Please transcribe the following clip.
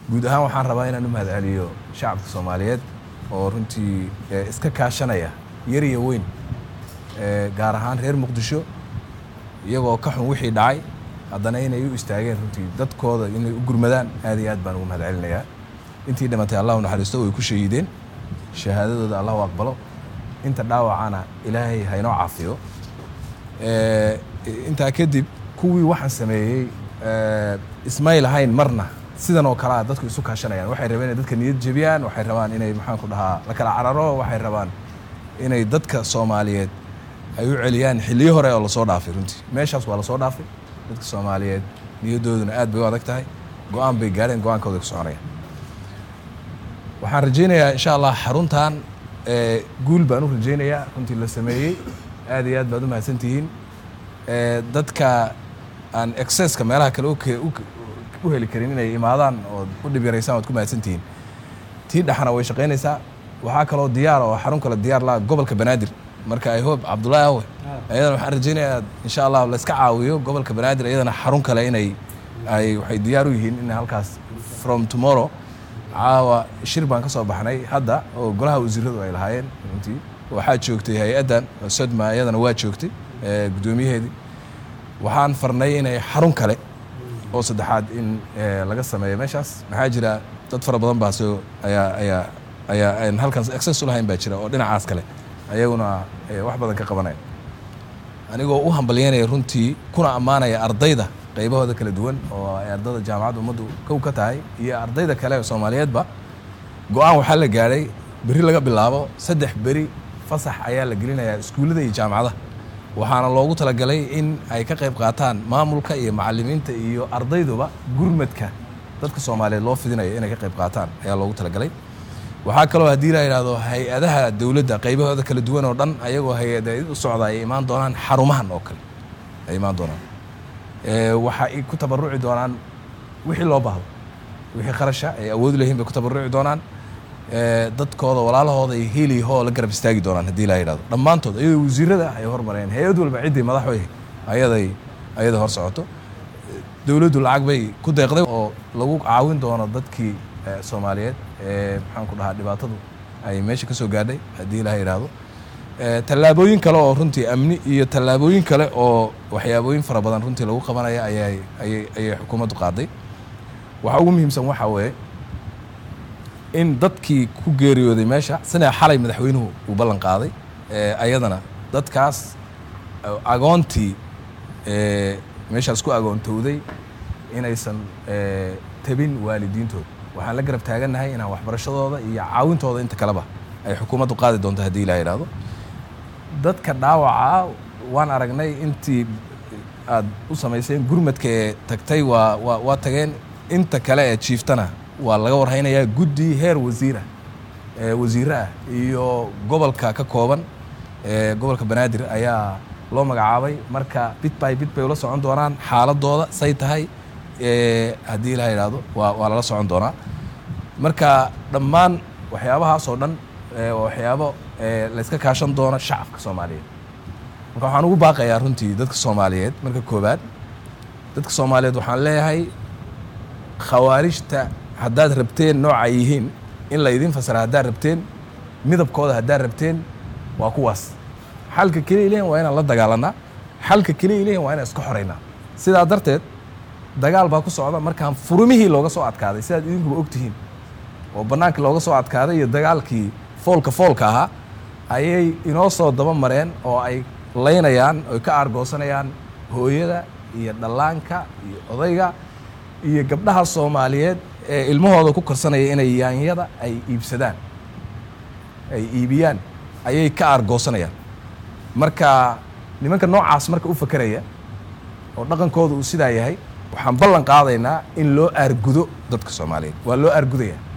guud ahaan waxaan rabaa inaan u mahad celiyo shacabka soomaaliyeed oo runtii iska kaashanaya yar iyo weyn gaar ahaan reer muqdisho iyagoo ka xun wixii dhacay haddana inay u istaageen runtii dadkooda inay u gurmadaan aad iyo aad baan ugu mahad celinayaa intii dhimatay allah u naxariisto way ku shahiideen shahaadadooda allah u aqbalo inta dhaawacana ilaahay haynoo caafiyo intaa kadib kuwii waxaan sameeyey ismayl ahayn marna sidan oo kalea dadku isu kaashanayaan waxay rabeen inay dadka niyad jebiyaan waxay rabaan inay maxaan ku dhahaa la kala cararo waxay rabaan inay dadka soomaaliyeed ay u celiyaan xilliyo hore oo lasoo dhaafay runtii meeshaas waa lasoo dhaafay dadka soomaaliyeed niyadooduna aad bay u adag tahay go-aan bay gaadheen go-aankooda ku soconayaan waxaan rajaynayaa insha allah xaruntan guul baan u rajaynayaa runtii la sameeyey aad iyo aad baad u mahadsantihiin dadka aan excesska meelaha kale u heli karin inay imaadaan ood u dhib yaraysaan waad ku mahadsantihiin tii dhexna way shaqaynaysaa waxaa kaloo diyaar oo xarun kale diyaar la gobolka banaadir marka i hope cabdullaahi awe ayadana waxaan rajaynayaa insha allah la iska caawiyo gobolka banaadir iyadana xarun kale inay ay waxay diyaar u yihiin in halkaas from tomorrow caawa shir baan ka soo baxnay hadda oo golaha wasiiradu ay lahaayeen runtii waxaa joogtay hay-addan sodma iyadana waa joogtay guddoomiyaheedii waxaan farnay inay xarun kale oo saddexaad in laga sameeyo meeshaas maxaa jira dad fara badan baa soo ayaa ayaa ayaa aan halkaas access u lahayn baa jira oo dhinacaas kale ayaguna wax badan ka qabanaya anigoo u hambalyanaya runtii kuna ammaanaya ardayda qaybahooda kala duwan oo ay ardayda jaamacadda ummaddu kow ka tahay iyo ardayda kale oo soomaaliyeedba go-aan waxaa la gaadhay berri laga bilaabo saddex beri fasax ayaa la gelinayaa iskuullada iyo jaamacadaha waxaana loogu talagalay in ay ka qayb qaataan maamulka iyo macalimiinta iyo ardayduba gurmadka dadka soomaaliyeed loo fidinayo inay ka qayb qaataan ayaa loogu talagalay waxaa kaloo haddii la yidhahdo hay-adaha dowladda qaybahooda kala duwan oo dhan ayagoo hay-ada u socda ay imaan doonaan xarumahan oo kale ay imaan doonaan waxa ay ku tabaruci doonaan wixii loo baahdo wixii qarasha ay awood leeyihin bay ku tabaruci doonaan dadkooda walaalahooda ay heliyaho la garab istaagi doonaan haddii la yidhahdo dhammaantood ayadoo wasiirada ay hormareen hay-ad walba ciddii madax wey ayaday ayada hor socoto dowladdu lacag bay ku deeqday oo lagu caawin doono dadkii soomaaliyeed ee maxaan ku dhahaa dhibaatadu ay meesha ka soo gaadhay haddii la yidhaahdo tallaabooyin kale oo runtii amni iyo tallaabooyin kale oo waxyaabooyin fara badan runtii lagu qabanaya ayay ayay ayay xukuumaddu qaaday waxa ugu muhiimsan waxaa weeye in dadkii ku geeriyooday meesha sina xalay madaxweynuhu uu ballan qaaday ayadana dadkaas agoontii meeshaas ku agoontowday inaysan tabin waalidiintooda waxaan la garab taagannahay inaan waxbarashadooda iyo caawintooda inta kaleba ay xukuumaddu qaadi doonto haddii la yidhaahdo dadka dhaawaca waan aragnay intii aad u samayseen gurmadka ee tagtay waa waa waa tageen inta kale ee jiiftana waa laga warhaynayaa guddi heer wasiirah wasiire ah iyo gobolka ka kooban gobolka banaadir ayaa loo magacaabay marka bit by bit bay ula socon doonaan xaaladooda say tahay haddii la yidhaahdo waa waa lala socon doonaa marka dhammaan waxyaabahaas oo dhan waxyaabo layska kaashan doono shacabka soomaaliyeed marka waxaan ugu baaqayaa runtii dadka soomaaliyeed marka koobaad dadka soomaaliyeed waxaan leeyahay khawaarijta haddaad rabteen nooca yihiin in la idin fasira haddaad rabteen midabkooda haddaad rabteen waa kuwaas xalka keliya lehin waa inaan la dagaalanaa xalka keliya lehin waa inaan iska xoraynaa sidaa darteed dagaal baa ku socda markaan furumihii looga soo adkaaday sidaad idinkuba ogtihiin oo bannaanka looga soo adkaaday iyo dagaalkii foolka foolka ahaa ayay inoo soo daba mareen oo ay laynayaan oy ka aargoosanayaan hooyada iyo dhallaanka iyo odayga iyo gabdhaha soomaaliyeed ee ilmahooda ku korsanaya inay yaanyada ay iibsadaan ay iibiyaan ayay ka aargoosanayaan marka nimanka noocaas marka u fakeraya oo dhaqankooda uu sidaa yahay waxaan ballan qaadaynaa in loo aargudo dadka soomaaliyeed waa loo aargudaya